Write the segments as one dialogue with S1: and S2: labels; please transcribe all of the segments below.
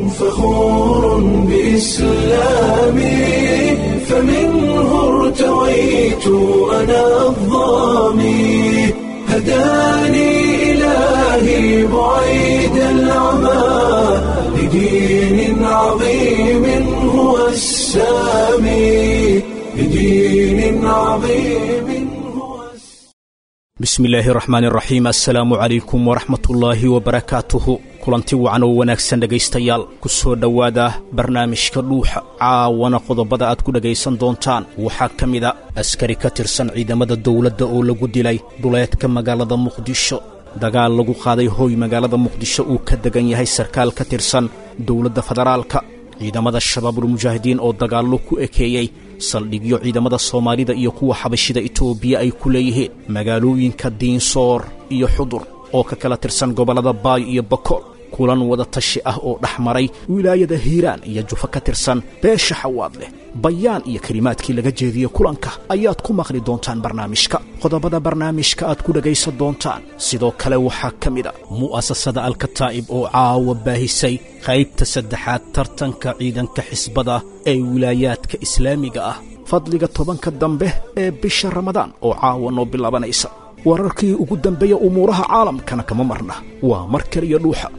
S1: فخور بإسلامي فمنه ارتويت أنا الضامي هداني إلهي بعيد العمى لدين عظيم هو السامي لدين عظيم هو السامي
S2: bismi illaahi raxmaani raxiim assalaamu calaykum waraxmatullaahi wabarakaatuhu kulanti wacan oo wanaagsan dhegaystayaal ku soo dhowaada barnaamijka dhuuxa caawana qodobada aad ku dhegaysan doontaan waxaa ka mida askari ka tirsan ciidamada dowladda oo lagu dilay duleedka magaalada muqdisho dagaal lagu qaaday hooy magaalada muqdisho uu ka degan yahay sarkaal ka tirsan dowladda federaalka ciidamada shabaabulmujaahidiin oo dagaallo ku ekeeyey saldhigyo ciidamada soomaalida iyo kuwa xabashida itoobiya ay ku leeyihiin magaalooyinka diinsoor iyo xudur oo ka kala tirsan gobollada baay iyo bakool kulan wada tashi ah oo dhex maray wilaayada hiiraan iyo jufo ka tirsan beesha xawaad leh bayaan iyo kelimaadkii laga jeediyey kulanka ayaad ku maqli doontaan barnaamijka qodobada barnaamijka aad ku dhegaysan doontaan sidoo kale waxaa ka mid a mu'asasada alkataa'ib oo caawa baahisay qaybta saddexaad tartanka ciidanka xisbada ee wilaayaadka islaamiga ah fadliga tobanka dambe ee bisha ramadaan oo caawa noo bilaabanaysa wararkii ugu dambeeya umuuraha caalamkana kama marna waa mar kaliya dhuuxa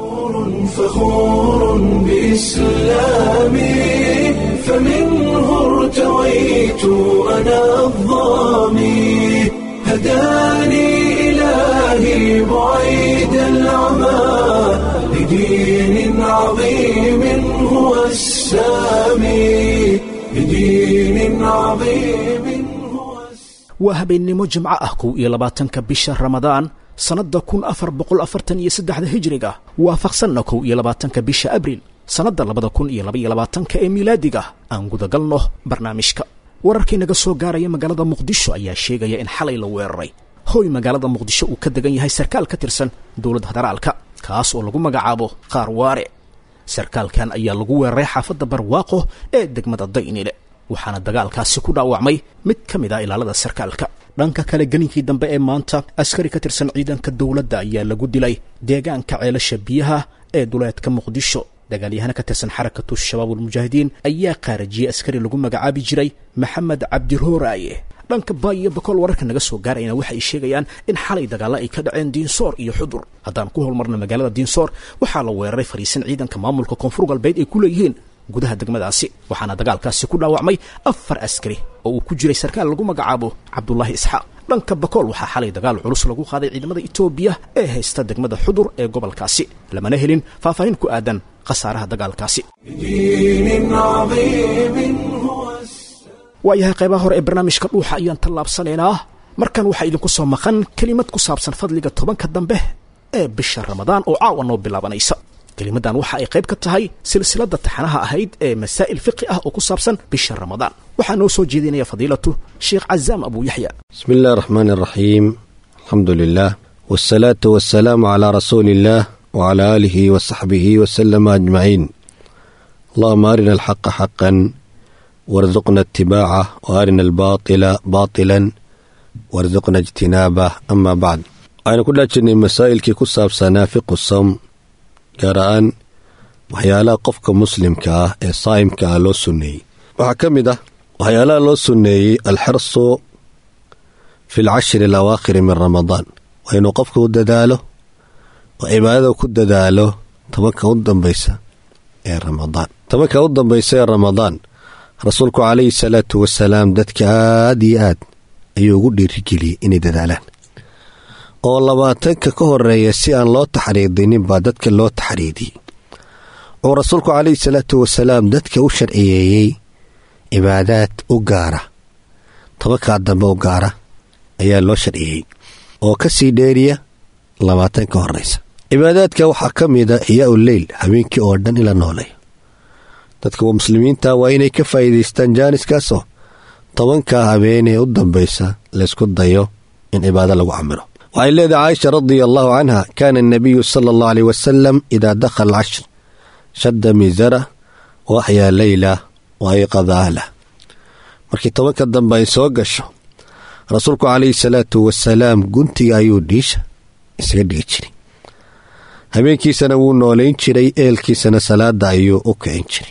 S1: فخور بإسلامي فمنه ارتويت أنا الضامي هداني إلهي بعيد العمى لدين عظيم هو السامي لدين عظيم هو السامي
S2: waa habeennimo jimco ah kow iyo labaatanka bisha ramadaan sannadda kun afar boqol afartan iyo saddexda hijriga waafaqsanna kow iyo labaatanka bisha abriil sannadda labada kun iyo labaiyo labaatanka ee miilaadiga aan gudagalno barnaamijka wararkii naga soo gaaraya magaalada muqdisho ayaa sheegaya in xalay la weeraray hooy magaalada muqdisho uu ka degan yahay sarkaal ka tirsan dowladda federaalka kaas oo lagu magacaabo qaar waare sarkaalkan ayaa lagu weeraray xaafadda barwaaqo ee degmada daynile waxaana dagaalkaasi ku dhaawacmay mid ka mid ah ilaalada sarkaalka dhanka kale gelinkii dambe ee maanta askari ka tirsan ciidanka dowladda ayaa lagu dilay deegaanka ceelasha biyaha ee duleedka muqdisho dagaalyahana ka tirsan xarakatu shabaabulmujaahidiin ayaa qaarajiyey askari lagu magacaabi jiray maxamed cabdirooraye dhanka baay iyo bakool wararka naga soo gaarayana waxay sheegayaan in xalay dagaalla ay ka dhaceen diinsoor iyo xudur haddaan ku hormarna magaalada diinsoor waxaa la weeraray fariisin ciidanka maamulka koonfur galbeed ay ku leeyihiin gudaha degmadaasi waxaana dagaalkaasi ku dhaawacmay afar askari oo uu ku jiray sarkaal lagu magacaabo cabdulaahi isxaaq dhanka bakool waxaa xalay dagaal culus lagu qaaday ciidamada itoobiya ee haysta degmada xudur ee gobolkaasi lamana helin faahfaahin ku aadan khasaaraha dagaalkaasi
S1: لدين عظيم هو السامي
S2: waayahay qaybaha hore ee barnaamijka dhuuxa ayaan tallaabsanaynaa markan waxaa idinku soo maqan kelimad ku saabsan fadliga tobanka dambe ee bisha ramadaan oo caawa noo bilaabanaysa kelimaddan waxa ay qayb ka tahay silsiladda taxanaha ahayd ee masaa'il fiqi ah oo ku saabsan bisha ramadaan waxaa noo soo jeedinaya fadiilatu sheekh cazaam abu yaxya
S3: بسم الله الرحمن الرحيم الحمد لله والصلاة والسلام على رسول الله وعلى آله وصحبه وسلم أجمعين اللهم أرنا الحق حقا وارزقنا اتباعه وأرنا الباطل باطلا وارزقنا اجتنابه أما بعد أنا كل جني مسائل كي كساب سنافق الصوم قراءan waxyaalaha qofka muslimka ah ee saa'imka ah loo sunneeyey waxaa ka mid ah waxyaalaha loo sunneeyey alxirsu fi alcashri alawaakhiri min ramadaan waa inuu qofka u dadaalo oo cibaadada ku dadaalo tobanka u dambaysa ee ramadaan tobanka u dambaysa ee ramadaan rasuulku calayhi salaatu wasalaam dadka aad iyo aad ayuu ugu dhiirigeliyey inay dadaalaan oo labaatanka ka horeeya si aan loo taxriidinin baa dadka loo taxriidiyey oo rasuulku calayhi salaatu wasalaam dadka u sharciyeeyey cibaadaad u gaara tobankaa dambe u gaara ayaa loo sharciyeeyey oo ka sii dheeriya labaatan ka horeysa cibaadaadka waxaa ka mida xiyaa leyl habeenkii oo dhan in la nooleeyo dadka muslimiinta waa inay ka faa'iidaystaan jaaniskaasoo tobankaa habeenee u dambaysa laysku dayo in cibaado lagu camilo waxay leedahay caaisha radia allahu canha kaana anabiyu sala allahu aleyh wasalam idaa dakhala alcashr shadda miisara wa axyaa leyla wa ayqada ahlah markii tobanka dambe ay soo gasho rasuulku calayhi salaatu wasalaam guntiga ayuu dhiisha isaga dhigi jiray habeenkiisana wuu noolayn jiray eelkiisana salaada ayuu u kicin jiray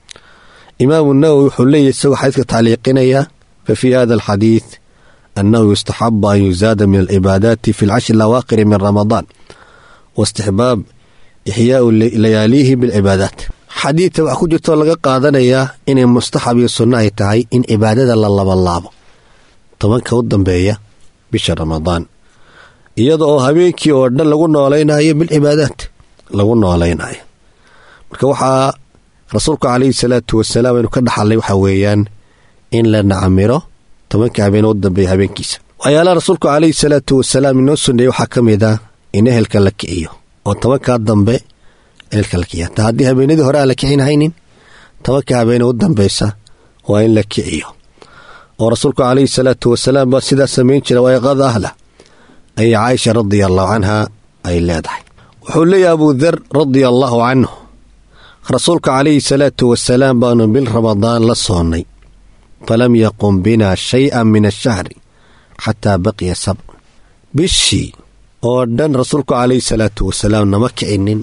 S3: imaamu nawowi wuxuu leeyahy isagoo xadiidka tacliiqinaya fa fii hada alxadiid annahu yustaxabu an yuzaada min alcibaadaati fi alcashri alawaaqiri min ramadaan waistixbaab ixyaau layaaliihi bilcibaadaat xadiidka waxaa ku jirtoo laga qaadanayaa inay mustaxab iyo sunno ay tahay in cibaadada la labalaabo tobanka u dambeeya bisha ramadaan iyada oo habeenkii oo dhan lagu noolaynayo bilcibaadaat lagu noolaynayo marka waxaa rasuulku calayhi salaatu wasalaam aynu ka dhaxalnay waxaa weeyaan in la nacamiro tobanka habeen u dambeeya habeenkiisa waxyaalaha rasuulku calayhi salaatu wasalaam inoo sunneeyey waxaa ka mid ah in ehelka la kiciyo oo tobankaa dambe ehelka la kiciya taa haddii habeenadii hore aan la kicin haynin tobanka habeene u dambeysa waa in la kiciyo oo rasuulku calayhi salaatu wasalaam baa sidaa samayn jira wayqada ahla ayay caaisha radia allahu canha ay leedahay wuxuu leeyahy abuu dar radia allaahu canhu rasuulka calayhi salaatu wasalaam baanu bil ramadaan la soonnay falam yaqum binaa shay-an min ashahri xataa baqiya sabc bishii oo dhan rasuulku calayhi salaatu wasalaam nama kicinin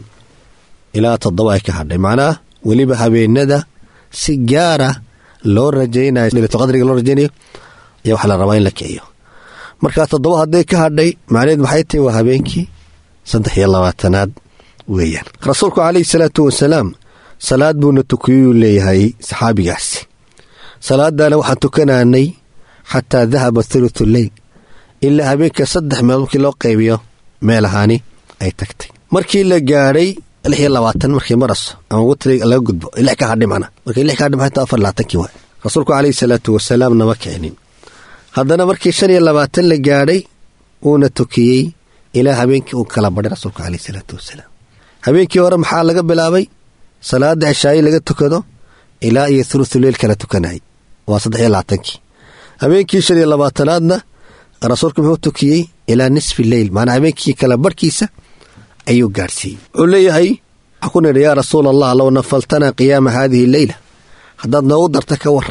S3: ilaa toddoba ay ka hadhay macnaha weliba habeenada si gaara loo rajaynayo leylatulqadriga loo rajaynayo ayaa waxaa la rabaa in la kiciyo markaa toddoba hadday ka hadhay macnaheed maxay tahay waa habeenkii saddex iyo labaatanaad weeyaan rasuulku calayhi salaatu wasalaam salaad buuna tukiyuu leeyahay saxaabigaasi salaadana waxaan tukanaanay xataa dahaba thuluthu leyl ilaa habeenka saddex meel markii loo qaybiyo meel ahaani ay tagtay markii la gaadhay lix iyo labaatan markii maraso ama witri laga gudbo lix ka hadhay macna markii lix ka hadhay maxay tahay afar labaatankii waay rasuulku calayhi salaatu wasalaam nama kicinin haddana markii shan iyo labaatan la gaadhay uuna tukiyey ilaa habeenkii uu kala badhay rasuulku calayhi salaatu wasalaam habeenkii hore maxaa laga bilaabay salaada cishaayi laga tukado ilaa iyo thuluthu leyl kala tukanayay waa saddex iyo labaatankii habeenkii shan iyo labaatanaadna rasuulku muxuu tukiyey ilaa nisfi leyl maanaa habeenkii kala barhkiisa ayuu gaadhsiiyey wuxuu leeyahay waxaa ku nidhi yaa rasuul allah low nafaltanaa qiyaama haadihi leyla haddaad noogu darta ka war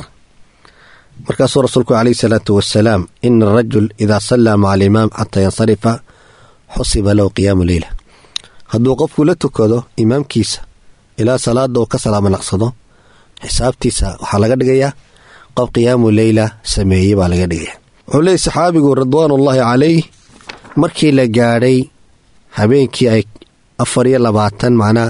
S3: markaasuu rasuulku calayhi salaatu wasalaam ina arajul idaa sallaa maca alimaam xataa yansarifa xusiba lahu qiyaamu leyla hadduu qofku la tukado imaamkiisa ilaa salaada uu ka salaamo naqsado xisaabtiisa waxaa laga dhigayaa qof qiyaamu leyla sameeyey baa laga dhigaya wuxuu leeyay saxaabigu ridwaanullaahi calayh markii la gaadhay habeenkii ay afar iyo labaatan macnaa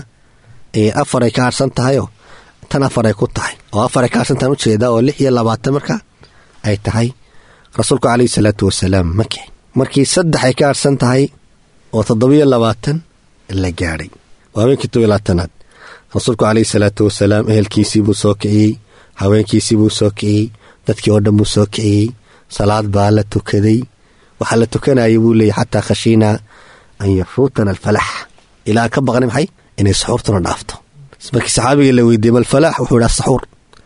S3: afar ay ka harsan tahayoo tan afar ay ku tahay oo afar ay ka harsantahan ujeedaa oo lix iyo labaatan marka ay tahay rasuulku calayhi salaatu wasalaam ma kicin markii saddex ay ka harsan tahay oo toddobiyo labaatan la gaadhay waa habeenkii tobiyo labaatanaad rasuulku calayhi salaatu wasalaam ehelkiisii buu soo kiciyey haweenkiisii buu soo kiciyey dadkii oo dhan buu soo kiciyey salaad baa la tukaday waxaa la tukanayay buu leeyay xataa khashiinaa an yafuutana alfalax ilaa aan ka baqnay maxay inay saxuurtuna dhaafto markii saxaabiga la weydiiyey malfalaax wuxuu idhaa saxuur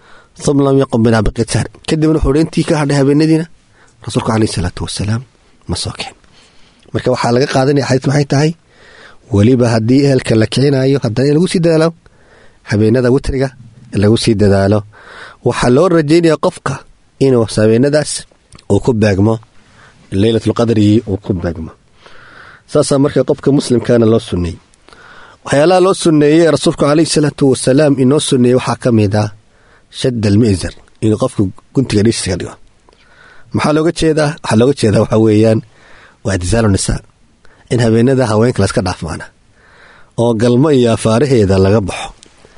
S3: uma lam yaqum binaa biqitaar kadibna wuxuu hi intii ka hadhay habeenadiina rasuulku calayhi salaatu wasalaam ma soo kicin marka waxaa laga qaadanaya xadiis maxay tahay weliba haddii ehelka la kicinayo haddana in lagu sii dadaalo habeenada witriga lagu sii dadaalo waxaa loo rajaynaya qofka inuu habeenadaas uu ku beegmo leylatulqadrigii uu ku beegmo saasaa marka qofka muslimkana loo sunneeyey waxyaalaha loo sunneeyey rasuulku calayhi salaatu wasalaam inoo sunneeyey waxaa ka mid ah shadd almi'zar inuu qofku guntiga dhiisiska dhigo maxaa looga jeedaa waxaa looga jeedaa waxaa weeyaan waa ictisaalu nisaa in habeenada haweenka laska dhaaf maana oo galmo iyo afaaraheeda laga baxo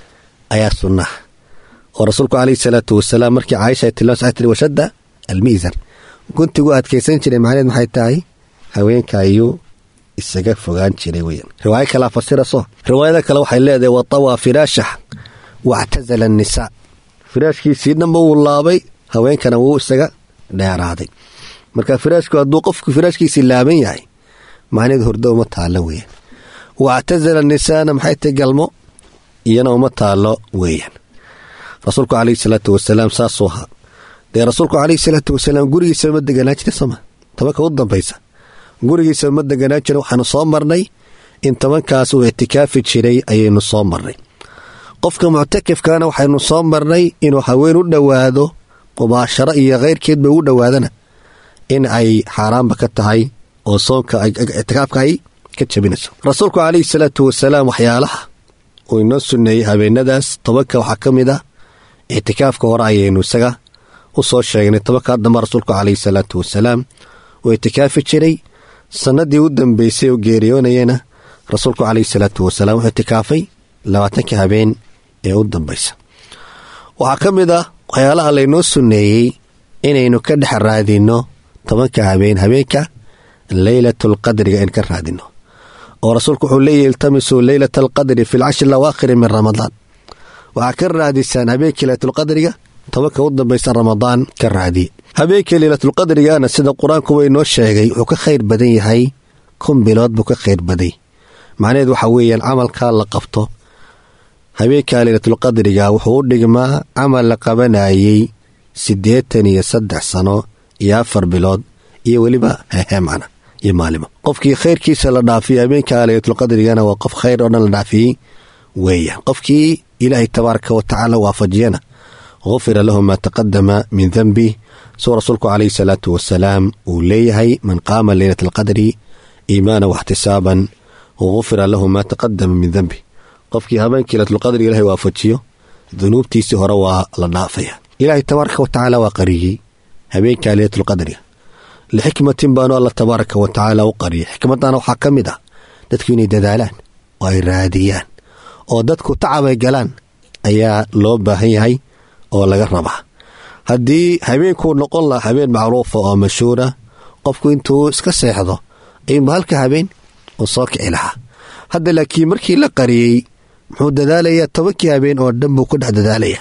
S3: ayaa sunnaha oo rasuulku calayhi salaatu wasalaam markii caaisha ay tilmaamsa waxay tiri washadda almi'zar guntigu adkaysan jiray macnaheed maxay tahay haweenka ayuu isaga fogaan jiray weyan riwaayo kalea fasiraso riwaayada kale waxay leedahay watawaa firaashah wactasala annisaa firaashkiisii dhanba wuu laabay haweenkana wuu isaga dheeraaday marka firaashku hadduu qofku firaashkiisii laaban yahay macnaheed hordo uma taallo weeyaan wactasala nisaana maxay tahay galmo iyana uma taallo weeyaan rasuulku calayhi salaatu wasalaam saasuu ahaa dee rasuulku calayhi salaatu wasalaam gurigiisa ma deganaa jira sooma tobanka u dambaysa gurigiisa ma deganaa jira waxaanu soo marnay in tobankaas uu ictikaafi jiray ayaynu soo marnay qofka muctakifkana waxaynu soo marnay inuu haween u dhowaado mubaasharo iyo keyrkeedba ugu dhowaadana in ay xaaraanba ka tahay oo soonka ictikaafka ay ka jabinayso rasuulku calayhi salaatu wasalaam waxyaalaha uu inoo sunneeyey habeenadaas tobanka waxaa ka mid ah ictikaafka hore ayaynu isaga u soo sheegnay tobankaa dambe rasuulku calayhi salaatu wasalaam uu ictikaafi jiray sannadii u dambeysay oo geeriyoonayana rasuulku calayhi salaatu wasalaam wuxuu ictikaafay labaatanka habeen ee u dambaysa waxaa ka mid ah waxyaalaha laynoo sunneeyey inaynu ka dhex raadinno tobanka habeen habeenka leylatulqadriga in ka raadinno oo rasuulku wuxuu leeyahy iltamisuu leylata alqadri fi lcashri lawaakhiri min ramadaan waxaa ka raadisaan habeenkii leylatulqadriga tobanka u dambaysa ramadaan ka raadiye habeenkii leylatulqadrigana sida qur-aankuba inoo sheegay wuxuu ka khayr badan yahay kun bilood buu ka khayr baday macnaheed waxaa weeyaan camalkaa la qabto habeenkaa leylatulqadriga wuxuu u dhigmaa camal la qabanayey siddeetan iyo saddex sano iyo afar bilood iyo weliba heheemcana iyo maalimo qofkii khayrkiisa la dhaafiyey habeenkaa leylatulqadrigana waa qof khayr oo dhan la dhaafiyey weeyaan qofkii ilaahay tabaaraka wa tacaala waafajiyana gufira lahu maa taqadama min denbi suu rasuulku calayhi salaatu wasalaam uu leeyahay man qaama leylata alqadri iimaana waxtisaaban gufira lahu maa taqadama min denbi qofkii habeenkii leylatulqadri ilahay waafajiyo dunuubtiisii hore waa la dhaafaya ilaahay tabaaraka wa tacaala waa qariyey habeenkaa leylatulqadriga lixikmatin baanu alla tabaaraka wa tacaala u qariyay xikmadana waxaa ka mid ah dadku inay dadaalaan oo ay raadiyaan oo dadku tacabay galaan ayaa loo baahan yahay oo laga rabaa haddii habeenkuu noqon lahaa habeen macruufa oo mashhuura qofku intuu iska seexdo ayuunba halka habeen uu soo kici lahaa hadda laakiin markii la qariyey muxuu dadaalayaa tobankii habeen oo dhan buu ku dhex dadaalaya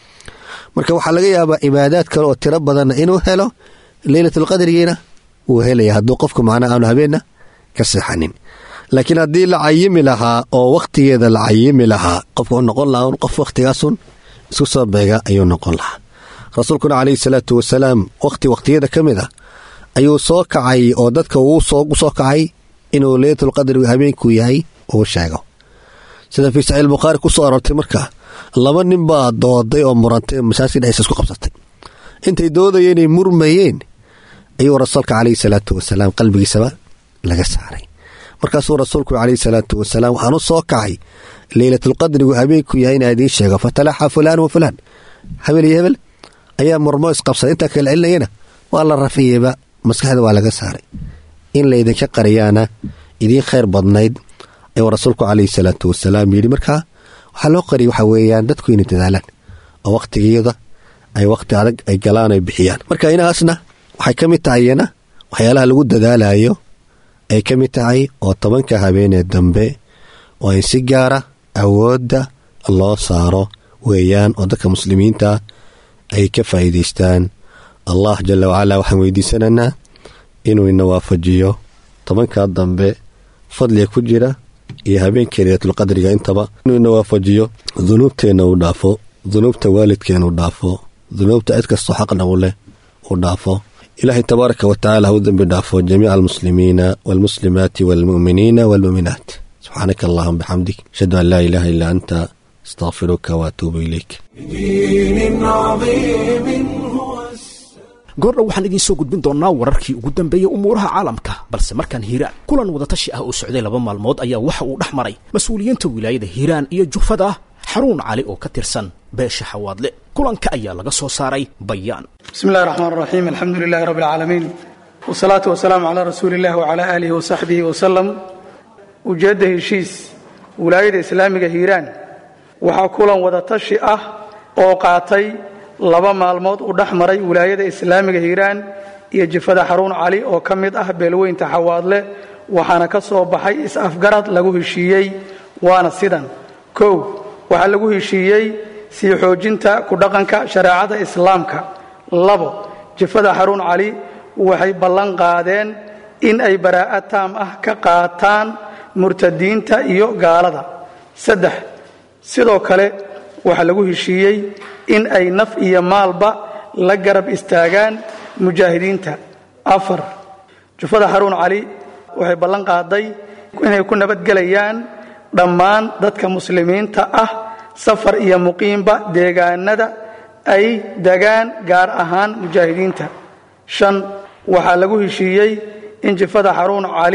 S3: marka waxaa laga yaabaa cibaadaad kale oo tiro badanna inuu helo leylatulqadrigiina wuu helaya hadduu qofku macnaa aanu habeenna ka seexanin laakiin haddii la cayimi lahaa oo wakhtigeeda la cayimi lahaa qofku wuxuu noqon lahaa un qof waktigaasun isku soo beega ayuu noqon lahaa rasuulkuna calayhi salaatu wasalaam wakhti wakhtiyada ka mid ah ayuu soo kacay oo dadka uu soo kacay inuu leylatulqadrigu habeenkuu yahay uu sheego sida fii saxiix bukhaari ku soo aroortay marka laba nin baa dooday oo murantay masaajidka dhexdiisa isku qabsatay intay doodaya inay murmayeen ayuu rasuulka calayhi salaatu wasalaam qalbigiisaba laga saaray markaasuu rasuulku calayhi salaatu wasalaam waxaan u soo kacay leylatulqadrigu habeenku yahay inaa idiin sheego fatalaxa fulaan wa fulaan habel iyo hebel ayaa murmo isqabsaday intaa kala celinayana waa la rafiyeyba maskaxda waa laga saaray in laydinka qariyaana idiin khayr badnayd ayuu rasuulku calayhi salaatu wasalaam yidhi markaa waxaa loo qariyay waxaa weeyaan dadku inay dadaalaan oo wakhtigiyada ay wakhti adag ay galaan ay bixiyaan marka inahaasna waxay ka mid tahay iyana waxyaalaha lagu dadaalayo ay ka mid tahay oo tobanka habeenee dambe oo in si gaara awoodda loo saaro weeyaan oo dadka muslimiinta ay ka faa'iidaystaan allah jalla wacalaa waxaan weydiisanaynaa inuu ina waafajiyo tobankaa dambe fadliga ku jira iyo habeenkii leylatulqadriga intaba inuu ina waafajiyo dunuubteenna uu dhaafo dunuubta waalidkeena uu dhaafo dunuubta cid kastoo xaqna u leh uu dhaafo ilaahay tabaaraka wa tacala ha u dembi dhaafo jamiica almuslimiina waalmuslimaati waalmu'miniina waalmu'minaat subxaanaka allahuma bixamdik ashhadu an laa ilaaha illaa anta astaqfiruka waatuubu ilayk
S1: بدين عظيم هو
S2: goordhow waxaan idiin soo gudbin doonnaa wararkii ugu dambeeyey umuuraha caalamka balse markaan hiiraan kulan wadatashi ah oo socday laba maalmood ayaa waxa uu dhex maray mas-uuliyiinta wilaayada hiiraan iyo jufada xaruun cali oo ka tirsan beesha xawaadle kulanka ayaa laga soo saaray bayaan
S4: بسم الله الرحمن الرحيم الحمد لله رب العالمين والصلاة والسلام على رسول الله وعلى آله وصحبه وسلم ujeedda heshiis wilaayada islaamiga hiiraan waxaa kulan wadatashi ah oo qaatay laba maalmood u dhex maray wilaayada islaamiga hiiraan iyo jifada xaruun cali oo ka mid ah beelweynta xawaadle waxaana ka soo baxay is-afgarad lagu heshiiyey waana sidan kow waxaa lagu heshiiyey sii xoojinta ku dhaqanka shareecada islaamka labo jifada xaruun cali waxay ballan qaadeen in ay baraa'ad taam ah ka qaataan murtadiinta iyo gaalada saddex sidoo kale waxaa lagu heshiiyey in ay naf iyo maalba la garab istaagaan mujaahidiinta afar jufada xaruun cali waxay ballan qaaday inay ku nabadgelayaan dhammaan dadka muslimiinta ah safar iyo muqiimba deegaanada ay degaan gaar ahaan mujaahidiinta shan waxaa lagu heshiiyey in jifada xaruun cali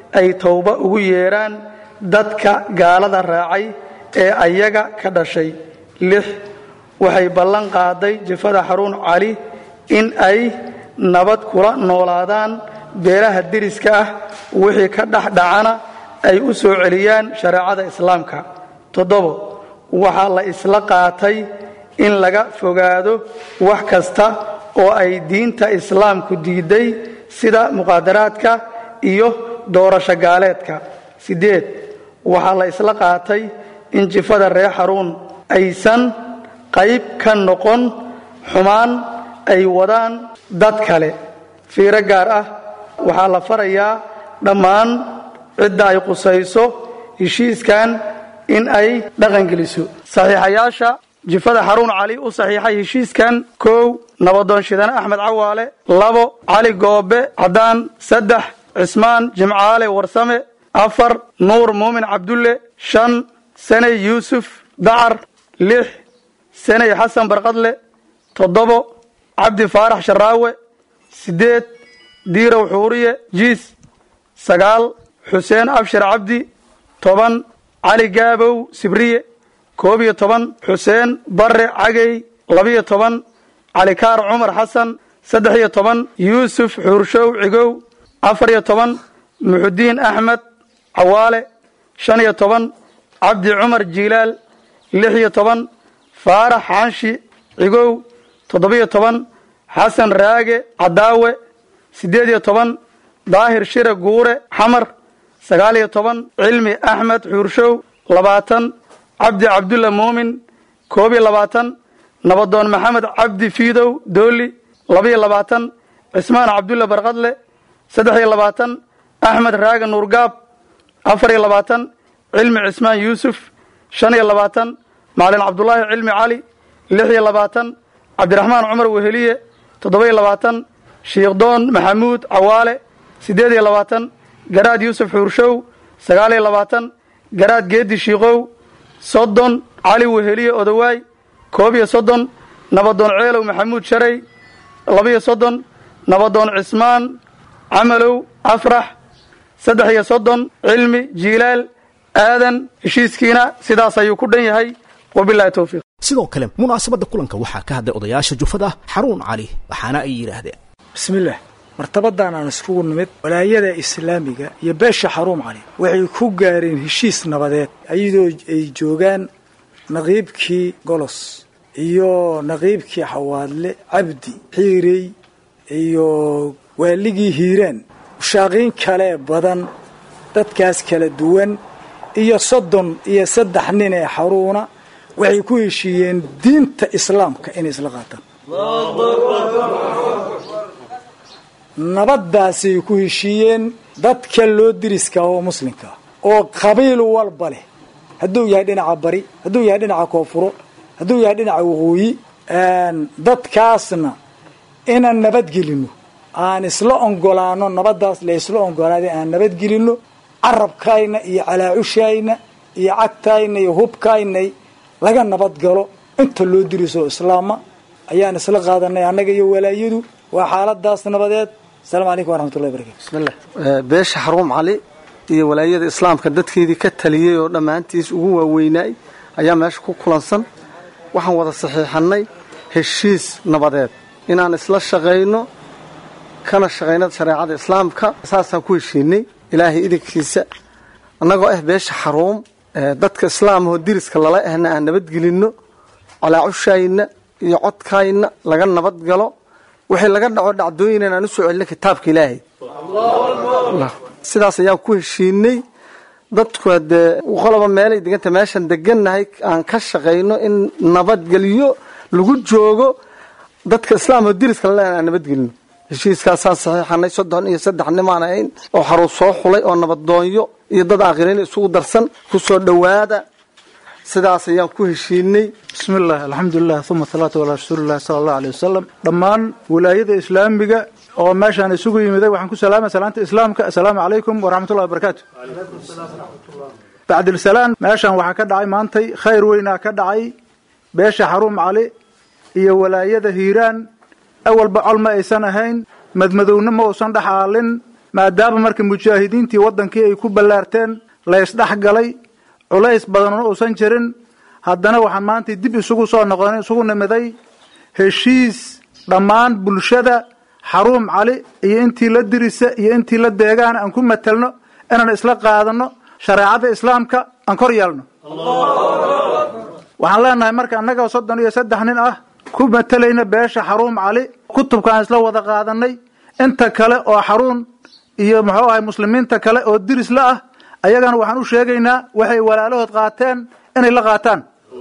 S4: ay towba ugu yeedhaan dadka gaalada raacay ee ayaga ka dhashay lix waxay ballan qaaday jifada xaruun cali in ay nabad kula noolaadaan beelaha deriska ah wixii ka dhex dhacana ay u soo celiyaan shareecada islaamka toddobo waxaa la isla qaatay in laga fogaado wax kasta oo ay diinta islaamku diiday sida muqaadaraadka iyo doorasho gaaleedka siddeed waxaa la isla qaatay in jifada reer xaruun aysan qayb ka noqon xumaan ay wadaan dad kale fiiro gaar ah waxaa la farayaa dhammaan cidda ay qusayso heshiiskan in ay dhaqangeliso saxiixayaasha jifada xaruun cali u saxiixay heshiiskan kow nabadoon shidane axmed cawaale labo cali goobe caddaan saddex cismaan jimcaale warsame afar nuur muumin cabdulle shan sanay yuusuf dacar lix sanay xasan barqadle toddobo cabdi faarax sharaawe siddeed diirow xuuriye jiis sagaal xuseen abshir cabdi toban cali gaabow sibriye koob iyo toban xuseen barre cagey labiyo toban calikaar cumar xasan saddex iyo toban yuusuf xuurshow cigow afar iyo toban muxudiin axmed cawaale shan iyo toban cabdi cumar jiilaal lix iyo toban faarax xanshi cigow toddobiyo toban xasan raage cadaawe siddeed iyo toban daahir shire guure xamar sagaal iyo toban cilmi axmed xuurshow labaatan cabdi cabdulla muumin koob iyo labaatan nabadoon maxamed cabdi fiidow dooli labaiyo labaatan cismaan cabdulla barqadle saddex iyo labaatan axmed raage nuurgaab afar iyo labaatan cilmi cismaan yuusuf shan iyo labaatan macalin cabdulaahi cilmi cali lix iyo labaatan cabdiraxmaan cumar weheliye toddoba iyo labaatan shiikhdoon maxamuud cawaale siddeed iyo labaatan garaad yuusuf xuurshow sagaal iyo labaatan garaad geedi shiikow soddon cali weheliye odowaay koob iyo soddon nabadoon ceelow maxamuud sharey labaiyo soddon nabadoon cismaan camalow afrax saddex iyo soddon cilmi jiilaal aadan heshiiskiina sidaas ayuu ku dhan yahay wabilahi towfiiq
S2: sidoo kale munaasabadda kulanka waxaa ka hadlay odayaasha jufada xaruun cali waxaana ay yidhaahdeen
S5: bismillaah martabadan aan iskugu nimid walaayada islaamiga iyo beesha xaruum cali waxay ku gaareen heshiis nabadeed iyadoo ay joogaan naqiibkii golos iyo naqiibkii xawaadle cabdi xiirey iyo waaligii hiiraan mushaaqiin kale badan dadkaas kala duwan iyo soddon iyo saddex nin ee xaruuna waxay ku heshiiyeen diinta islaamka inay isla qaataan nabaddaasay ku heshiiyeen dadka loo diriska oo muslimka oo qabiil walba leh hadduu yahay dhinaca bari hadduu yahay dhinaca koonfuro hadduu yahay dhinaca waqooyi dadkaasna inaan nabadgelino aan isla ongolaano nabaddaas la isla ongolaaday aan nabadgelino carabkayna iyo calaacushayna iyo cagtayna iyo hubkaynay laga nabadgalo inta loo diriso islaama ayaan isla qaadanay annaga iyo walaayadu waa xaaladaas nabadeed asalaamu calaykum waraxmatullahi barakatu
S6: bismillah beesha xaruum cali iyo walaayada islaamka dadkeedii ka taliyey oo dhammaantiis ugu waaweynaay ayaa meesha ku kulansan waxaan wada saxiixannay heshiis nabadeed inaan isla shaqayno kana shaqayno shareecada islaamka saasaan ku heshiinay ilaahay idinkiisa annagoo ah beesha xaruum dadka islaamahoo diriska lala ahna aan nabadgelinno calaacushayna iyo codkayna laga nabad galo wixii laga dhaco dhacdooyinan aan u soo celino kitaabka ilaahay sidaas ayaan ku heshiinay dadku hadee qoloba meelay deganta meeshan degannahay aan ka shaqayno in nabadgelyo lagu joogo dadka islaamka diriska lale aan nabadgelino heshiiskaasaan saxiixanay soddon iyo saddex nimaan ahayn oo xaruus soo xulay oo nabadoonyo iyo dad aakhiriin isugu darsan ku soo dhowaada sidaas ayaan ku heshiinay
S5: bismillaah alxamdulilah uma salaatu calaa rasuulillahi sala allahu aleyh wasalam dhammaan walaayada islaamiga oo meeshaan isugu yimiday waxaan ku salaamay salaanta islaamka assalaamu calaykum waraxmatullahi wabarakaatu bacdilsalaan meeshaan waxaa ka dhacay maantay khayr weynaa ka dhacay beesha xaruum cali iyo walaayada hiiraan awalba col ma aysan ahayn madmadowna ma uusan dhexaalin maadaama marka mujaahidiintii waddankii ay ku ballaarteen la ysdhex galay culays badanuna uusan jirin haddana waxaan maanta dib isugu soo noqon isugu nimiday heshiis dhammaan bulshada xaruum cali iyo intii la dirisa iyo intii la deegaana aan ku matelno inaan isla qaadano shareecada islaamka aan kor yeelno waxaan leenahay marka annagao soddon iyo saddex nin ah ku matelayna beesha xaruum cali kutubkaan isla wada qaadanay inta kale oo xaruun iyo muxuu ahay muslimiinta kale oo diris la ah ayagana waxaan u sheegaynaa waxay walaalahood qaateen inay la qaataan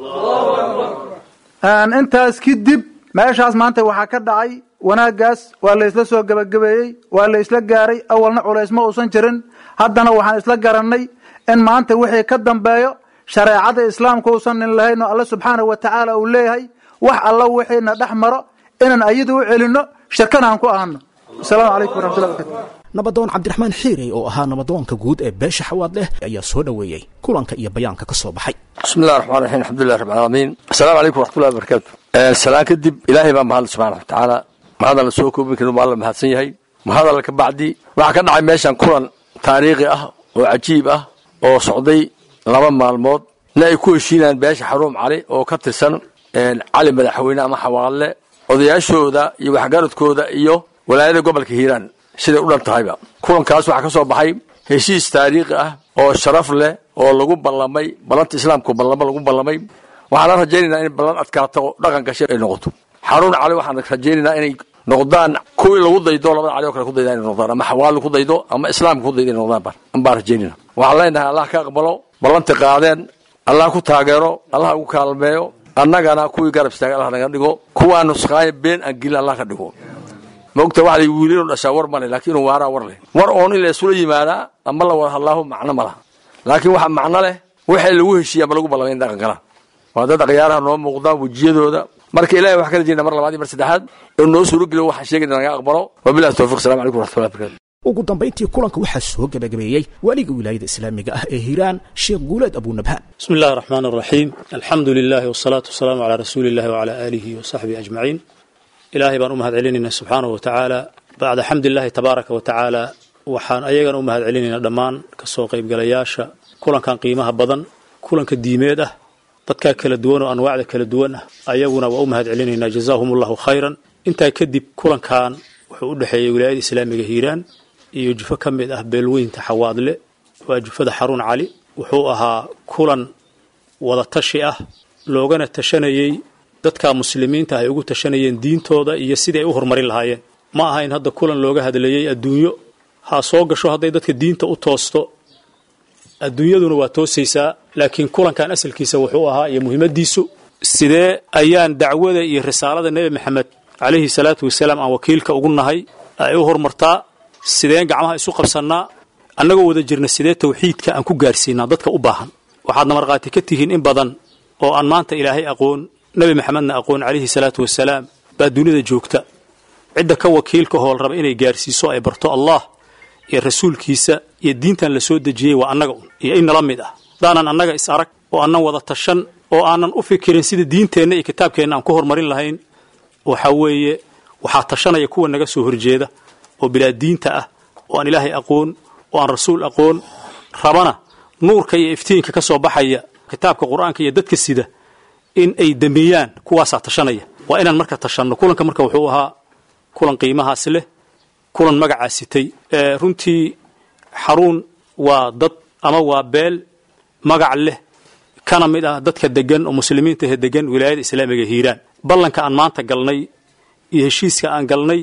S5: intaas kadib meeshaas maanta waxaa ka dhacay wanaagaas waa la isla soo gebagabeeyey waa la isla gaaray awalna culays ma uusan jirin haddana waxaan isla garannay in maanta wixii ka dambeeyo shareecada islaamka uusan nin lahayn oo alla subxaanahu wa tacaala uu leeyahay wax alla wixiina dhex maro inaan ayada u celinno shirkana aan ku ahano asalaamu calaykum waraxmatullahi barkatu
S2: nabadoon cabdiraxmaan xiirey oo ahaa nabadoonka guud ee beesha xawaad leh ayaa soo dhoweeyey kulanka iyo bayaanka ka soo baxay
S7: bismi illahi raxmaan raxiim alxamdulilah rabbi alcaalamiin assalaamu calaykum waraxmatullahi barakaatu salaan kadib ilaahay baa mahadle subxana watacaala mahadalla soo koobin karin waa alla mahadsan yahay mahadalla ka bacdi waxaa ka dhacay meeshan kulan taariikhi ah oo cajiib ah oo socday laba maalmood na ay ku heshiinayaan beesha xaruum cali oo ka tirsan cali madaxweyne ama xawaalle odayaashooda iyo waxgaradkooda iyo walaayada gobolka hiiraan siday u dhan tahayba kulankaas waxaa ka soo baxay heshiis taariikhi ah oo sharaf leh oo lagu ballamay ballanta islaamku ballamo lagu ballamay waxaana rajaynaynaa in ballan adkaato oo dhaqan gashay ay noqoto xaruun cali waxaan rajaynaynaa inay noqdaan kuwii lagu daydo labada cali oo kale ku dayda inay noqdaan ama xawaali ku daydo ama islaamka ku daydo inay noqdaan baan rajaynayna waxaan leenahay allah ka aqbalo ballanta qaadeen allah ku taageero allah ugu kaalmeeyo annagana kuwii garab istaaga allah naga dhigo kuwaa nusqaaya been aan gelin allah ka dhigo maogta waxa la wiilinu dhashaa war male laakiin inuu waaraa war leh war oon in la isula yimaadaa ama la wada hadlaahu macno ma laha laakiin waxa macno leh waxay lagu heshiiya ama lagu ballamay in dhaqan galaan waa dad akhyaaraha noo muuqdaan wejiyadooda marka ilahay wax kala jeedna mar labaad iyo mar saddexaad inuu noo suurogeliyo waxaan sheegayna naga aqbalo wabillahi tawfiq assalamu calaykum waraxmatullahi barakatu
S2: ugu dambayntii kulanka waxaa soo gebagabeeyey waaliga wilaayada islaamiga ah ee hiiraan sheekh guuleed abunabhaan
S8: بسم الله الرحمن الرحيم الحمد لله والصلاة والسلام على رسول الله وعلى آله وصحبه أجمعين إلهي بان أمهد علينا سبحانه وتعالى بعد حمد الله تبارك وتعالى waxaan ayagana u mahad celinaynaa dhammaan kasoo qaybgalayaasha kulankan qiimaha badan kulanka diimeed ah dadkaa kala duwan oo anwaacda kala duwan ah ayaguna waa u mahad celinaynaa jazaahum allahu khayran intaa kadib kulankan wuxuu u dhexeeyey wilaayada islaamiga hiiraan iyo jufo ka mid ah beelweynta xawaadle waa jufada xaruun cali wuxuu ahaa kulan wada tashi ah loogana tashanayey dadka muslimiinta ay ugu tashanayeen diintooda iyo sidii ay u horumarin lahaayeen ma ahayn hadda kulan looga hadlayey adduunyo ha soo gasho hadday dadka diinta u toosto adduunyaduna waa toosaysaa laakiin kulankan asalkiisa wuxuu ahaa iyo muhiimadiisu sidee ayaan dacwada iyo risaalada nebi maxamed calayhi salaatu wasalaam aan wakiilka ugu nahay ay u horumartaa sideen gacmaha isu qabsannaa annagoo wada jirna sidee tawxiidka aan ku gaarsiinaa dadka u baahan waxaadna markhaati ka tihiin in badan oo aan maanta ilaahay aqoon nebi maxamedna aqoon calayhi salaatu wasalaam baa dunida joogta cidda ka wakiilka hool raba inay gaarsiiso ay barto allah iyo rasuulkiisa iyo diintan la soo dejiyey waa annaga un iyo in nala mid ah hadaanan annaga is arag oo aanan wada tashan oo aanan u fikirin sida diinteenna iyo kitaabkeenna aan ku horumarin lahayn waxa weeye waxaa tashanaya kuwa naga soo horjeeda oo bilaa diinta ah oo aan ilaahay aqoon oo aan rasuul aqoon rabana nuurka iyo iftiinka ka soo baxaya kitaabka qur-aanka iyo dadka sida in ay dambeeyaan kuwaasaa tashanaya waa inaan marka tashanno kulanka marka wuxuu ahaa kulan qiimahaas leh kulan magacaa sitay runtii xaruun waa dad ama waa beel magac leh kana mid ah dadka degan oo muslimiinta ee degan wilaayada islaamiga hiiraan ballanka aan maanta galnay iyo heshiiska aan galnay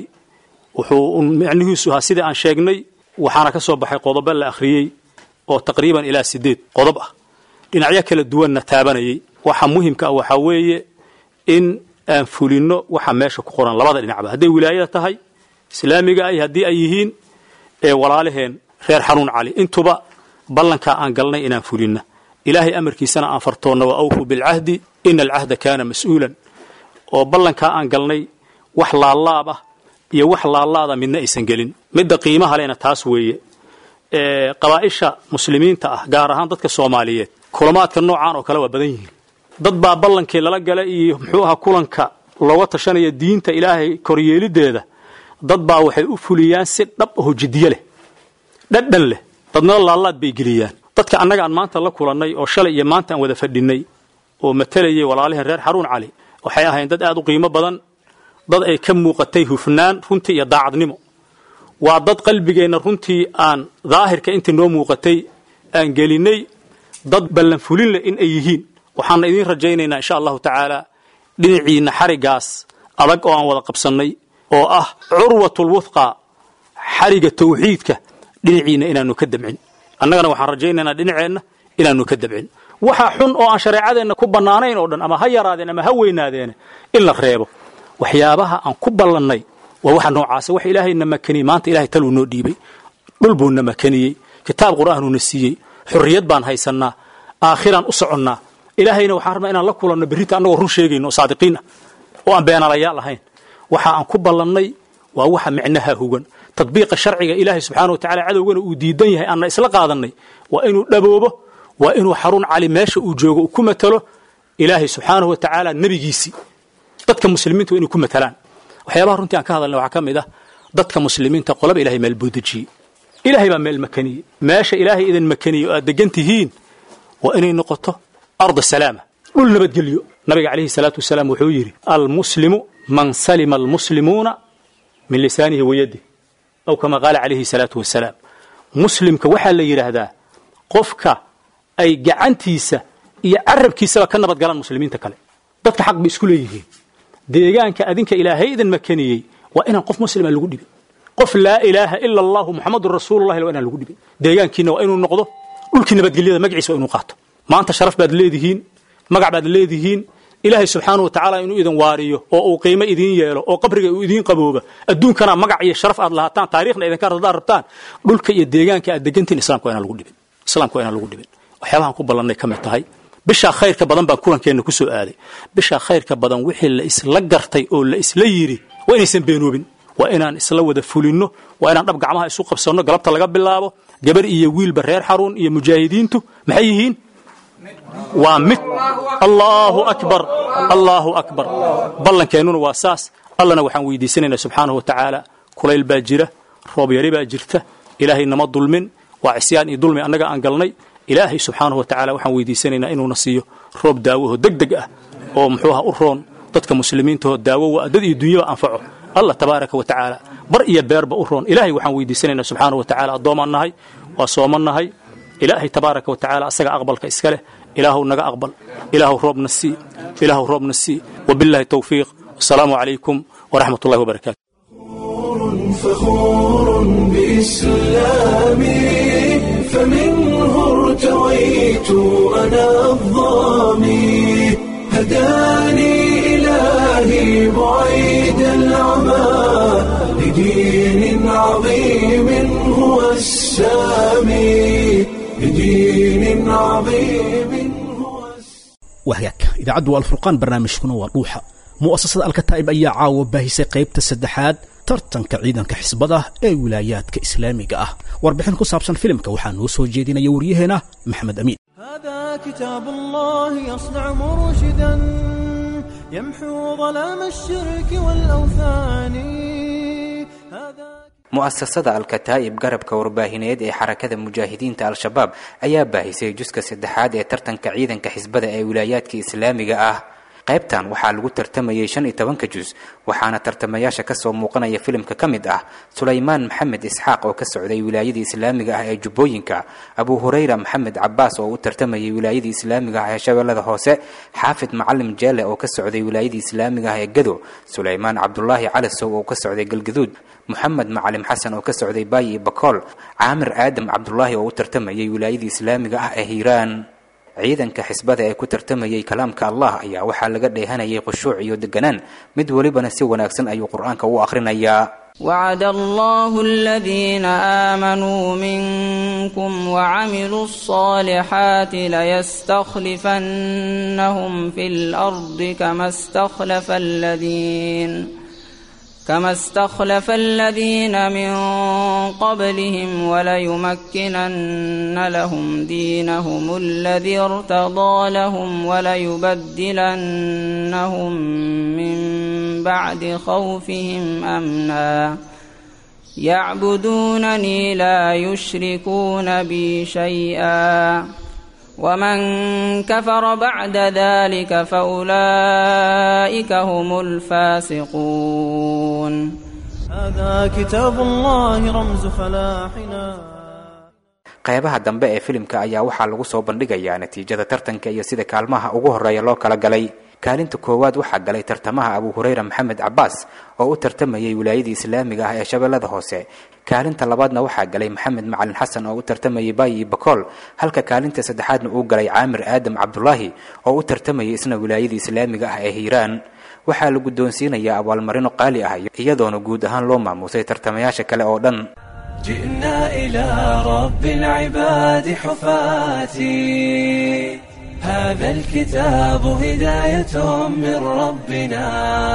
S8: wuxuu micnihiisu ahaa sidai aan sheegnay waxaana ka soo baxay qodobo la akhriyey oo taqriiban ilaa sideed qodob ah dhinacyo kala duwanna taabanayay waxa muhimka ah waxaa weeye in aan fulinno waxa meesha ku qoran labada dhinacba hadday wilaayada tahay islaamiga ay haddii ay yihiin ee walaalaheen reer xanuun cali intuba ballankaa aan galnay inaan fulinna ilaahay amarkiisana aan fartoonna wa awfuu bilcahdi ina alcahda kaana mas-uulan oo ballankaa aan galnay wax laalaab ah iyo wax laalaada midna aysan gelin midda qiimaha lena taas weeye qabaa'isha muslimiinta ah gaar ahaan dadka soomaaliyeed kulamaadka noocaan oo kale waa badan yihiin dad baa ballankii lala gala iyo muxuu ahaa kulanka looga tashanaya diinta ilaahay koryeelideeda dad baa waxay u fuliyaan si dhab aho jiddiye leh dhadhan leh dadnala laalaad bay geliyaan dadka annaga aan maanta la kulannay oo shalay iyo maanta aan wada fadhinnay oo matalayay walaaliheen reer xaruun cali waxay ahayn dad aad u qiimo badan dad ay ka muuqatay hufnaan runtii iyo daacadnimo waa dad qalbigeenna runtii aan daahirka intii noo muuqatay aan gelinnay dad ballanfulin leh in ay yihiin waxaana idiin rajaynaynaa insha allahu tacaala dhinaciinna xarigaas adag oo aan wada qabsannay oo ah curwatulwuthqa xariga tawxiidka dhinaciinna inaanu ka dabcin annagana waxaan rajaynaynaa dhinaceenna inaanu ka dabcin waxa xun oo aan shareecadeenna ku bannaanayn oo dhan ama ha yaraadeen ama ha weynaadeene in la reebo waxyaabaha aan ku ballannay waa waxa noocaasa wax ilaahayna makaniyey maanta ilahay taluu noo dhiibay dhul buuna makaniyey kitaab qur'aanuuna siiyey xorriyad baan haysannaa aakhiraan u soconnaa ilaahayna waxaan rabnaa inaan la kulanno berrita annagoo run sheegayno oo saadiqiin ah oo aan beenalayaal ahayn waxa aan ku ballannay waa waxa micnaha hugan tadbiiqa sharciga ilaahay subxaana wa tacala cadowgana uu diidan yahay aanna isla qaadannay waa inuu dhaboobo waa inuu xarun cali meesha uu joogo uu ku matalo ilaahay subxaanahu wa tacaala nebigiisii dadka muslimiinta waa inay ku matalaan waxyaabaha runtii aan ka hadalnay waxaa ka mid ah dadka muslimiinta qolaba ilahay meel buu dejiyey ilaahay baa meel makaniyey meesha ilaahay idin makaniyey oo aad degan tihiin waa inay noqoto arda salaama dhul nabadgelyo nabiga calayhi salaatu wasalaam wuxuu yidhi almuslimu man salima almuslimuuna min lisaanihi wayadih aw kama qaala calayhi salaatu wasalaam muslimka waxaa la yidhaahdaa qofka ay gacantiisa iyo carabkiisaba ka nabad galaan muslimiinta kale dadka xaq bay isku leeyihiin deegaanka adinka ilaahay idin makaniyey waa inaan qof muslima lagu dhibin qof laa ilaaha ila allahu muxamadun rasuulullahi waa inaan lagu dhibin deegaankiina waa inuu noqdo dhulkii nabadgelyada magaciisa waa inuu qaato maanta sharaf baad leedihiin magac baad leedihiin ilaahay subxaanahu wa tacaala inuu idin waariyo oo uu qiimo idiin yeelo oo qabriga uu idiin qabooba adduunkana magac iyo sharaf aad lahaataan taariikhna idinka hadaad rabtaan dhulka iyo deegaanka aad degantiin islamka waa inaan lagu dhibin islamka waa inaan lagu dhibin waxyaabahan ku ballannay ka mid tahay bishaa khayrka badan baan kulankeenna ku soo aaday bishaa khayrka badan wixii la isla gartay oo la isla yidhi waa inaysan beenoobin waa inaan isla wada fulinno waa inaan dhab gacmaha isu qabsanno galabta laga bilaabo gabar iyo wiilba reer xaruun iyo mujaahidiintu maxay yihiin waa mid allaahu akbar allaahu akbar ballankeenuna waa saas allana waxaan weydiisanaynaa subxaanahu wa tacaala kulayl baa jira roob yari baa jirta ilaahay nama dulmin waa cisyaan iyo dulmi annaga aan galnay ilaahay subxaanahu wa tacala waxaan weydiisanaynaa inuuna siiyo roob daawaho deg deg ah oo muxuuha u roon dadka muslimiintaho daawo waa dad iyo dunyaba anfaco allah tabaaraka wa tacaala bar iyo beerba u roon ilaahay waxaan weydiisanaynaa subxaanahu wa tacala addoomaan nahay waa sooman nahay ilaahay tabaaraka wa tacaala asaga aqbalka iska leh ilaahu naga aqbal ilaahu roobna sii ilaahu roobna sii wabillahi tawfiiq wasalaamu calaykum waraxmat ullahi wabarakaatu
S1: فخور بإسلامي فمنه ارتويت أنا الظامي هداني إلهي بعيد العمى لدين عظيم هو السامي لدين عظيم هو
S2: wahagaag idaacaddu waa alfurqaan barnaamijkuna waa dhuuxa mu'asasada alkataa'ib ayaa caawa baahisay qaybta saddexaad tartanka ciidanka xisbada ee wilaayaadka islaamiga ah warbixin ku saabsan filimka waxaa noo soo jeedinaya waryaheena maxamed amiin
S9: هذا كتاب الله يصنع مرشدا يمحو ظلام الشرك والأوثان هذا
S10: mu'asasada alkataa'ib garabka warbaahineed ee xarakada mujaahidiinta al-shabaab ayaa baahisay juska saddexaad ee tartanka ciidanka xisbada ee wilaayaadka islaamiga ah qaybtan waxaa lagu tartamayay shan iyo tobanka jus waxaana tartamayaasha kasoo muuqanaya filimka ka mid ah sulaymaan maxamed isxaaq oo ka socday wilaayadii islaamiga ah ee jubbooyinka abu hurayra maxamed cabaas oo u tartamayay wilaayadii islaamiga ah ee shabeellada hoose xaafid macalim jeele oo ka socday wilaayadii islaamiga ah ee gado sulaymaan cabdulaahi calasow oo ka socday galgaduud moxamed macalim xasan oo ka socday baayi iyo bakool caamir aadam cabdulaahi oo u tartamayay wilaayadii islaamiga ah ee hiiraan ciidanka xisbada ee ku tartamayay kalaamka allah ayaa waxaa laga dheehanayay khushuuc iyo deganaan mid welibana si wanaagsan ayuu qur-aanka u akhrinayaa
S11: وعد الله الذين آمنوا منكم وعملوا الصالحات ليستخلفنهم في الأرض كما استخلف الذين كما استخلف الذين من قبلهم وليمكنن لهم دينهم الذي ارتضى لهم وليبدلنهم من بعد خوفهم امنا يعبدونني لا يشركون بي شيئا ومن كفر بعد ذلك فأولئك هم الفاسقون
S9: هذا كتاب الله رمز فلاحنا
S10: qeybaha dambe ee filimka ayaa waxaa lagu soo bandhigayaa natiijada tartanka iyo sida kaalmaha ugu horeeya loo kala galay kaalinta koowaad waxaa galay tartamaha abu hurayra maxamed cabaas oo u tartamayay wilaayadii islaamiga ah ee shabeellada hoose kaalinta labaadna waxaa galay maxamed macalin xasan oo u tartamayay baayi bakool halka kaalinta saddexaadna uu galay caamir aadam cabdulaahi oo u tartamayay isna wilaayadii islaamiga ah ee hiiraan waxaa la guddoonsiinayaa abaalmarino qaali ah iyadoona guud ahaan loo maamuusay tartamayaasha kale oo dhan
S1: جئنا إلى رب العباد حفاتي هذا الكتاب هداية من ربنا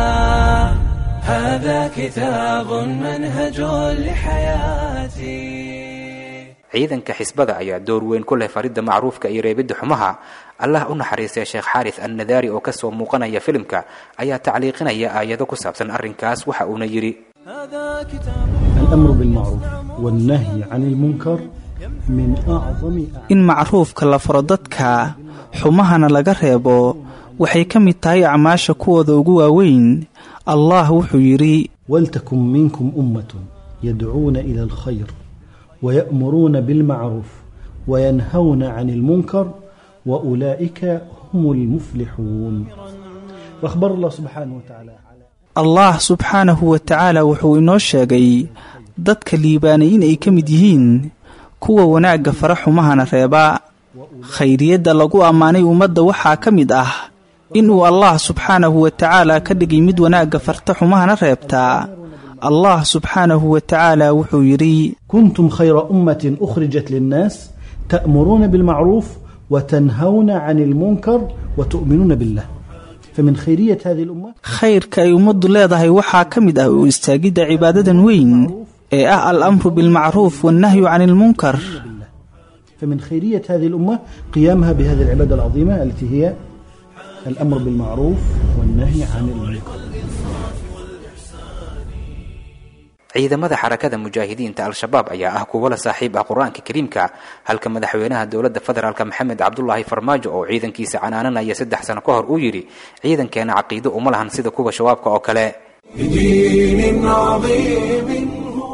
S1: هذا كتاب منهج لحياتي
S10: ciidanka xisbada ayaa door weyn ku leh faridda macruufka iyo reebidda xumaha allah u naxariistay sheekh xaaris annadaari oo kasoo muuqanaya filimka ayaa tacliiqinaya aayado ku saabsan arrinkaas waxa uuna yidhi
S9: هذا كتاب
S12: الأمر بالمعروف والنهي عن المنكر من أعظم
S13: in macruufka la faro dadka xumahana laga reebo waxay ka mid tahay acmaasha kuwooda ugu waaweyn allah wuxuu yidhi
S12: ولتكن منكم أمة يدعون إلى الخير ويأمرون بالمعروف وينهون عن المنكر وأولئك هم المفلحون وأخبر الله سبحانه وتعالى
S13: allah subxaanahu wa tacaala wuxuu inoo sheegay dadka liibaanay in ay ka mid yihiin kuwa wanaagga fara xumahana reeba khayriyadda lagu ammaanay ummadda waxaa ka mid ah inuu allah subxaanahu wa tacaala ka dhigay mid wanaagga farta xumahana reebtaa allah subxaanahu wa tacaala wuxuu yidhi
S12: كنتم خير أمة أخرجت للناس تأمرون بالمعروف وتنهون عن المنكر وتؤمنون بالله فمن خيرية هذه الأمة
S13: khayrka ay ummaddu leedahay waxaa ka mid ah u istaagidda cibaadadan weyn ee ah al amru bilmacruuf wannahyu can ilmunkar
S12: فمن خيرية هذه الأمة قيامها بهذه العبادة العظيمة التي هي الأمر بالمعروف والنهي عن المنكر
S10: ciidamada xarakada mujaahidiinta al-shabaab ayaa ah kuwo la saaxiib ah qur-aanka kariimka halka madaxweynaha dowladda federaalk maxamed cabdulaahi farmaajo oo ciidankiisa canaananaya saddex sano ka hor uu yidhi ciidankeena caqiido uma lahan sida kuwa shabaabka oo kale
S1: بدين عظيم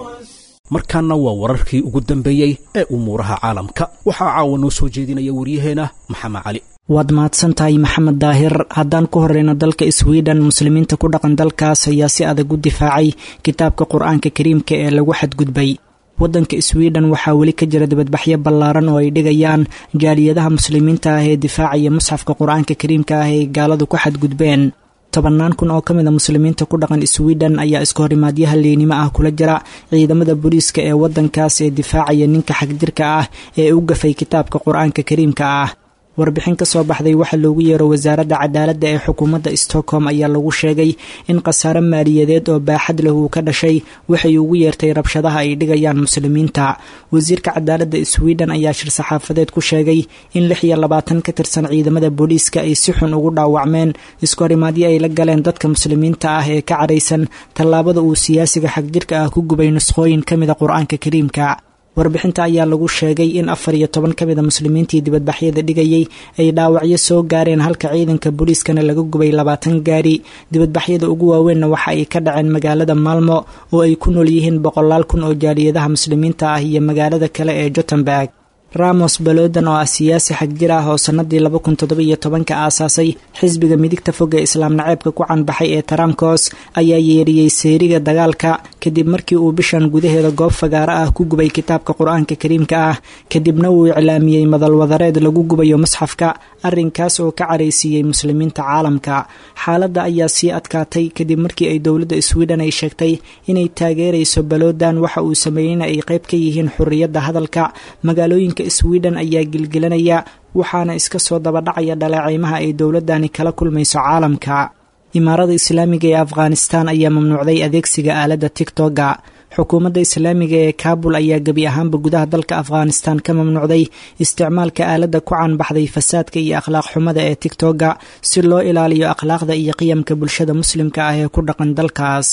S2: markaana waa wararkii ugu dambeeyey ee umuuraha caalamka waxaa caawa noo soo jeedinaya waryaheena maxamed cali
S14: waad mahadsan tahay maxamed daahir haddaan ku horeyno dalka sweden muslimiinta ku dhaqan dalkaas ayaa si adag u difaacay kitaabka qur-aanka kariimka ee lagu xadgudbay waddanka sweden waxaa weli ka jira dibadbaxyo ballaaran oo ay dhigayaan jaaliyadaha muslimiinta ah ee difaacaya musxafka qur-aanka kariimka ah ee gaaladu ku xadgudbeen tobannaan kun oo ka mid a muslimiinta ku dhaqan sweden ayaa iska horimaadyaha liinimo ah kula jira ciidamada booliiska ee waddankaas ee difaacaya ninka xagjirka ah ee u gafay kitaabka qur-aanka kariimka ah warbixin ka soo baxday waxaa loogu yeero wasaaradda cadaaladda ee xukuumadda stockholm ayaa lagu sheegay in khasaare maaliyadeed oo baaxad leh uu ka dhashay waxay ugu yeertay rabshadaha ay dhigayaan muslimiinta wasiirka cadaaladda sweden ayaa shir saxaafadeed ku sheegay in lix iyo labaatan ka tirsan ciidamada booliiska ay si xun ugu dhaawacmeen iskahorimaadyo ay la galeen dadka muslimiinta ah ee ka cadhaysan tallaabada uu siyaasiga xagjirka ah ku gubay nuskhooyin ka mida qur-aanka kariimka warbixinta ayaa lagu sheegay in afar iyo toban ka mid a muslimiintii dibadbaxyada dhigayay ay dhaawacyo soo gaareen halka ciidanka booliiskana laga gubay labaatan gaari dibadbaxyada ugu waaweynna waxa ay ka dhaceen magaalada maalmo oo ay ku nool yihiin boqolaal kun oo jaaliyadaha muslimiinta ah iyo magaalada kale ee jotemberg ramos balodan oo ah siyaasi xagjir ah oo sannadii laba kun toddobiyo tobanka aasaasay xisbiga midigta fog ee islaam naceebka ku canbaxay ee taramkos ayaa yeeriyey seeriga dagaalka kadib markii uu bishan gudaheeda goob fagaaro ah ku gubay kitaabka qur-aanka kariimka ah kadibna uu iclaamiyey madalwadareed lagu gubayo musxafka arrinkaas oo ka caraysiiyey muslimiinta caalamka xaaladda ayaa sii adkaatay kadib markii ay dowladda sweden ay sheegtay inay taageerayso balodan waxa uu sameeyeyna ay qayb ka yihiin xurriyadda hadalka magaalooyinka sweden ayaa gilgilanaya waxaana iska soo dabadhacaya dhaleeceymaha ay dowladani kala kulmayso caalamka imaarada islaamiga ee afghanistan ayaa mamnuucday adeegsiga aaladda tigtoga xukuumadda islaamiga ee kaabul ayaa gebi ahaanba gudaha dalka afghanistan ka mamnuucday isticmaalka aaladda ku caanbaxday fasaadka iyo akhlaaq xumada ee tigtoga si loo ilaaliyo akhlaaqda iyo qiyamka bulshada muslimka ah ee ku dhaqan dalkaas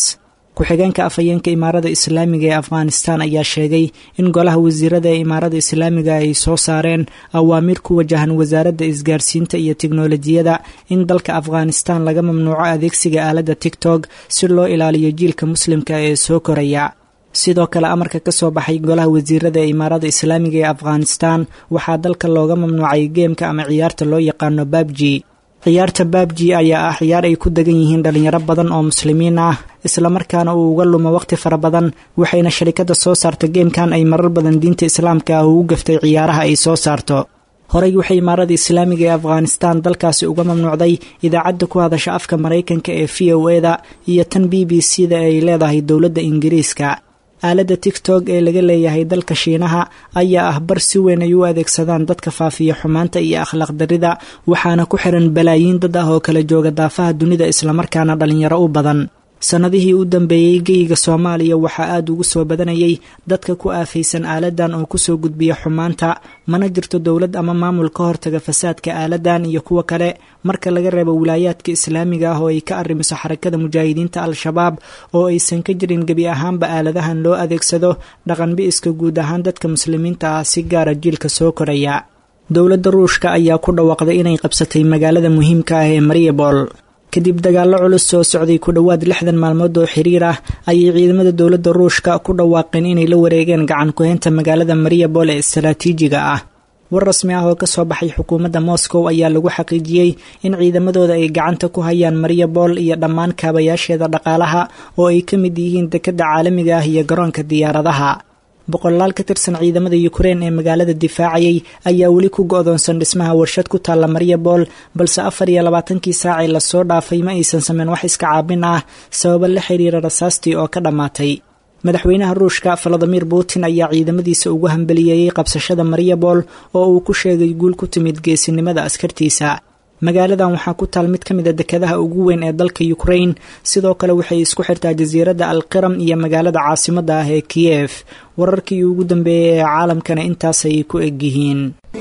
S14: ku-xigeenka afhayeenka imaarada islaamiga ee afghanistan ayaa sheegay in golaha wasiirada ee imaarada islaamiga ay soo saareen awaamiir ku wajahan wasaaradda isgaarsiinta iyo tiknolojiyada in dalka afghanistan laga mamnuuco adeegsiga aaladda tigtog si loo ilaaliyo jiilka muslimka ee soo koraya sidoo kale amarka ka soo baxay golaha wasiirada ee imaarada islaamiga ee afghanistan waxaa dalka looga mamnuucay geemka ama ciyaarta loo yaqaano babji ciyaarta babji ayaa ah ciyaar ay ku degan yihiin dhalinyaro badan oo muslimiin ah islamarkaana uu uga lumo waqti fara badan waxayna sharikada soo saarta geemkan ay marar badan diinta islaamka ah ugu gaftay ciyaaraha ay soo saarto horey waxay imaarada islaamiga ee afghanistan dalkaasi uga mamnuucday idaacadda ku hadasha afka maraykanka ee v o e da iyo tan b b c da ay leedahay dowladda ingiriiska aaladda tigtog ee laga leeyahay dalka shiinaha ayaa ah bar si weyn ay u adeegsadaan dadka faafiya xumaanta iyo akhlaaq darida waxaana ku xiran balaayiin dad ah oo kala jooga daafaha dunida islamarkaana dhalinyaro u badan sannadihii u dambeeyey geyiga soomaaliya waxaa aada ugu soo badanayay dadka ku aafaysan aaladan oo kusoo gudbiya xumaanta mana jirto dowlad ama maamul ka hortaga fasaadka aaladan iyo kuwa kale marka laga reebo wilaayaadka islaamiga ah oo ay ka arrimiso xarakada mujaahidiinta al-shabaab oo aysan ka jirin gebi ahaanba aaladahan loo adeegsado dhaqanbi-iska guud ahaan dadka muslimiinta ah si gaara jiilka soo koraya dowladda ruushka ayaa ku dhawaaqday inay qabsatay magaalada muhiimka ah ee mariabol kadib dagaallo culus soo socday ku dhowaad lixdan maalmood oo xiriir ah ayay ciidamada dowladda ruushka ku dhawaaqeen inay la wareegeen gacan ku-heynta magaalada mariabol ee istaraatiijiga ah war rasmi ah oo ka soo baxay xukuumadda moscow ayaa lagu xaqiijiyey in ciidamadooda ay gacanta ku hayaan mariabol iyo dhammaan kaabayaasheeda dhaqaalaha oo ay ka mid yihiin dekedda caalamiga ah iyo garoonka diyaaradaha boqolaal ka tirsan ciidamada ukrein ee magaalada difaacayay ayaa weli ku go-doonsan dhismaha warshad ku taalla mariabol balse afar iyo labaatankii saacee lasoo dhaafay ma aysan sameyn wax iska caabin ah sababo la xiriira rasaastii oo ka dhammaatay madaxweynaha ruushka valadimir putin ayaa ciidamadiisa ugu hambeliyeeyey qabsashada mariabol oo uu ku sheegay guul ku timid geesinimada askartiisa magaaladan waxaa ku taal mid ka mid a dekadaha ugu weyn ee dalka ukrain sidoo kale waxay isku xirtaa jasiiradda alqiram iyo magaalada caasimadda ah ee kiyef wararkii ugu dambeeyey ee caalamkana intaasay ku egyihiin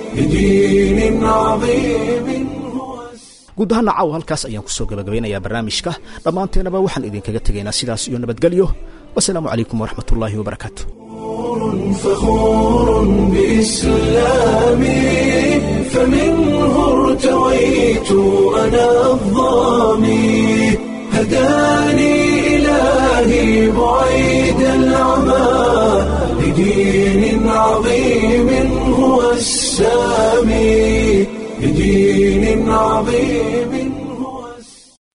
S2: guud ahaana caawa halkaas ayaan kusoo gabagabeynayaa barnaamijka dhammaanteenaba waxaan idinkaga tegaynaa sidaas iyo nabadgelyo wasalaamu calaykum waraxmat ullaahi wabarakaatu
S1: فخور بإسلامي فمنه ارتويت أنا الظامي هداني إلهي بعيد العمى لدين عظيم هو السامي لدين عظيم